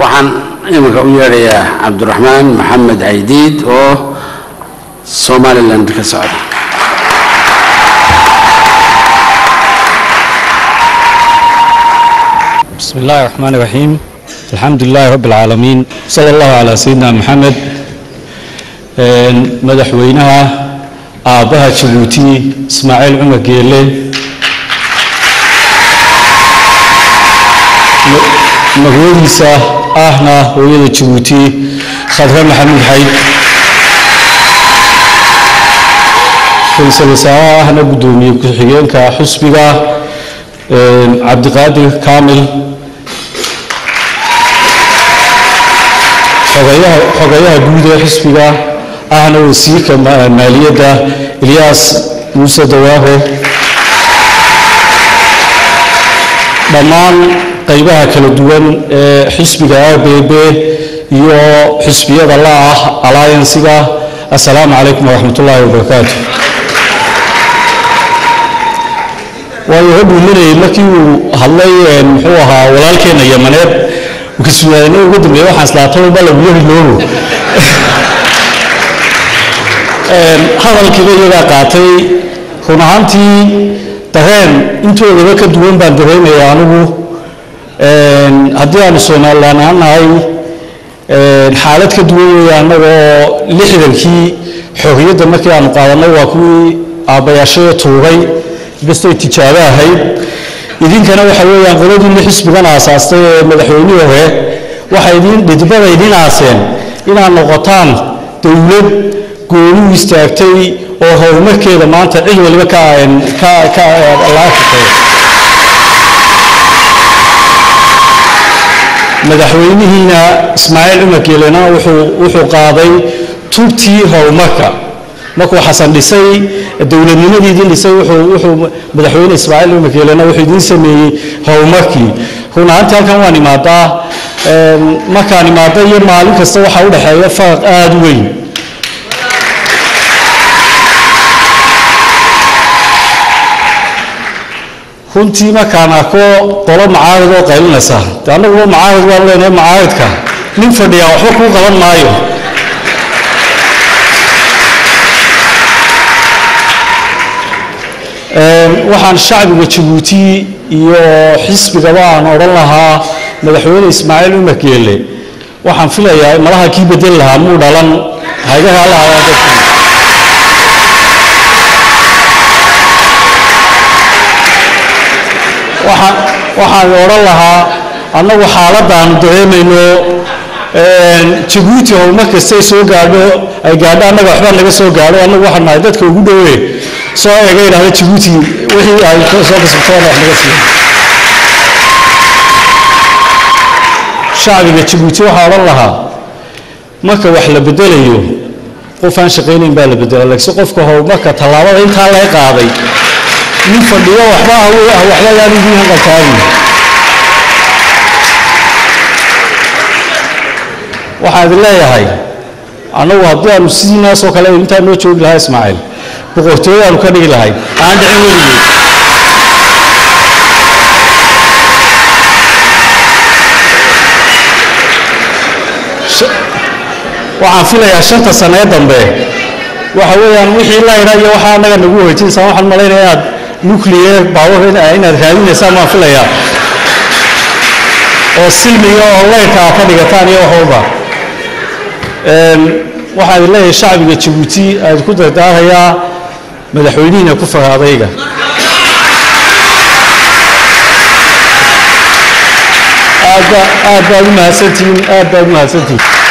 waxaan iminka u yeedhayaa cabdiraxmaan maxamed caydiid oo somaliland ka socda بسم الله الرحمن الرحيم الحمد لله رب العالمين صلى الله على سيدنا محمد madaxweynaha aabbaha jabuuti ismaaciil cumar geele magwadiisa ahna hooyada jabuuti khadre maxamuud xayd ra-iisul wasaaraha ahna guddoomiye ku-xigeenka xusbiga cabdiqaadir kaamil xogayaha guud ee xisbiga ahna wasiirka maaliyadda ilyaas muuse dawaaho dhammaan qaybaha kala duwan ee xisbiga r b b iyo xisbiyada la ah alliansiga assalaamu calaykum waraxmat ullaahi wabarakaatu waayo rabbi manayay markii uu hadlay muxuu ahaa walaalkeenna yamaneed kasugaadanay ugu dambeeya waxaan islaataba lagu yari loogo hadalkiiba iyagaa qaatay run ahaantii dareen intoodaba ka duwan baan dareemaya anigu haddii aanu somalilan aan nahay xaalad ka duwan weeye annaga oo lixdankii xorriyadda markii aanu qaadanay waa kuwii aabbayaashada tuuray bastay tijaabo ahayd idinkana waxa weeyaan qoladiinna xisbigan aasaastay ee madaxweynihii hore waxay idin dhidbada idin aaseen inaad noqotaan dowlad gooni u istaagtay oo horumarkeeda maanta cid waliba ka ka ka laga shaqeeya madaxweynihiina ismaaciil cumar geelena wuxuu wuxuu qaaday tubtii horumarka markuu xasan dhisay dowladnimadii idin dhisay wuxuu wuxuu madaxweyne ismaaciil cumar geelena wuxuu idin sameeyey horumarkii run ahaantii halkan waan imaadaa markaan imaada iyo maalin kasta waxaa u dhexeeya faraq aada u weyn runtii markaan arko qolo macaarid oo qaylinaysa de annaguba macaarid waan leenahay macaaridka nin fadhiyaa waxba kuu qaban maayo waxaan shacbiga jabuuti iyo xisbigaba aan odhan lahaa madaxweyne ismaaciil cumar geele waxaan filayaa malaha kii bedel lahaa muu dhalan haygahaa la hayaa dadkii waxaan waxaan odhan lahaa annagu xaaladdaanu dareemayno jabuuti horumar kastay soo gaadho ay gaadho annaga waxba naga soo gaadho annagu waxaan nahay dadka ugu dhowe soo eega idhahda jabuuti wixii ay soo kasabteen wax naga siiya shacbiga jabuuti waxaa odhan lahaa marka wax la bedelayo qof aan shaqaynayn baa la bedela laakiin qofka horumarka tallaabada intaa laga qaaday nin fadhiyo waxba ah waxba yaan idiin hanqaltaagin waxaan idin leeyahay annagu haddii aanu sidiinaasoo kale intaa noo joogi lahaa ismaaciil boqortooyaanu ka dhigi lahay aan dhicin weligeed waxaan filayaa shanta sanee dambe waxa weeyaan wixii layra iyo waxaa annaga nagu weytinsaan waxaan malaynaya inaad nuclear power inaad raadinaysaan baan filayaa oo silmiga oo leyrka aad ka dhigataan iyo wax walba waxaan idin leeyahay shacbiga jabuuti aad ku dardaarayaa madaxweynihiina ku fara adayga aad baad u mahadsantihiin aad baad u mahadsantihiin